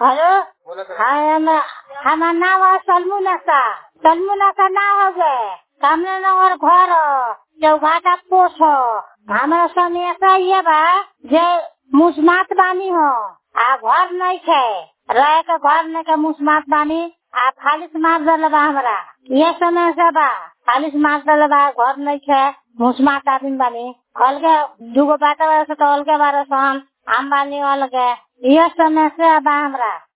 hello हाँ हम हमार नाम है सलमू नशा सलमू नशा ना हो गए सामने नगर घर हो चौघाटा पोस हो हमारा समस्या ये बा जे मुस्मात बानी हो आ घर नहीं खे रह के घर नहीं के मुस्मात बानी आ फालिस मार दल बा हमरा ये समस्या बा फालिस मार दल बा घर नहीं खे मुस्मात आदमी बानी अलगे दूगो बाटा बारे से तो अलगे बारे से हम हम बानी अलगे ये समस्या बा हमरा